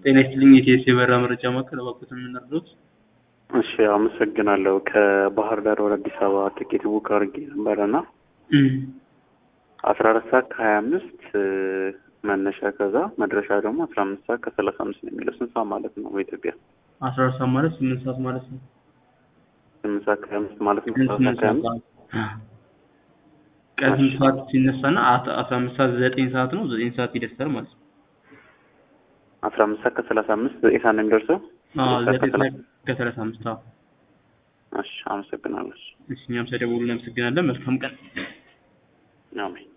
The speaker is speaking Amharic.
ጤና ይስጥልኝ የኢቲኤስ የበረራ መረጃ ማዕከል እባክዎትን የምናርዶት? እሺ አመሰግናለሁ። ከባህር ዳር ወደ አዲስ አበባ ትኬት ቡክ አድርጌ ነበረ እና አስራ አራት ሰዓት ከሀያ አምስት መነሻ ከዛ መድረሻ ደግሞ አስራ አምስት ሰዓት ከሰላሳ አምስት ነው የሚለው ስንት ሰዓት ማለት ነው በኢትዮጵያ? አስራ አራት ሰዓት ማለት ስምንት ሰዓት ማለት ነው። ስምንት ሰዓት ከሀያ አምስት ማለት ነው። ስምንት አስራ አራት ሰዓት ከሀያ አምስት ቀን ስንት ሰዓት ሲነሳና አስራ አምስት ሰዓት ዘጠኝ ሰዓት ነው ዘጠኝ ሰዓት ይደርሳል ማለት ነው። አስራ አምስት ሰዓት ከሰላሳ አምስት ዘጠኝ ሰዓት ነው የሚደርሰው። አዎ ዘጠኝ ሰዓት ዘጠኝ ከሰላሳ ሰዓት ከሰላሳ አምስት አዎ። እሺ አመሰግናለሁ። እሺ እኛም ስለደወሉ እናመሰግናለን። መልካም ቀን። አሜን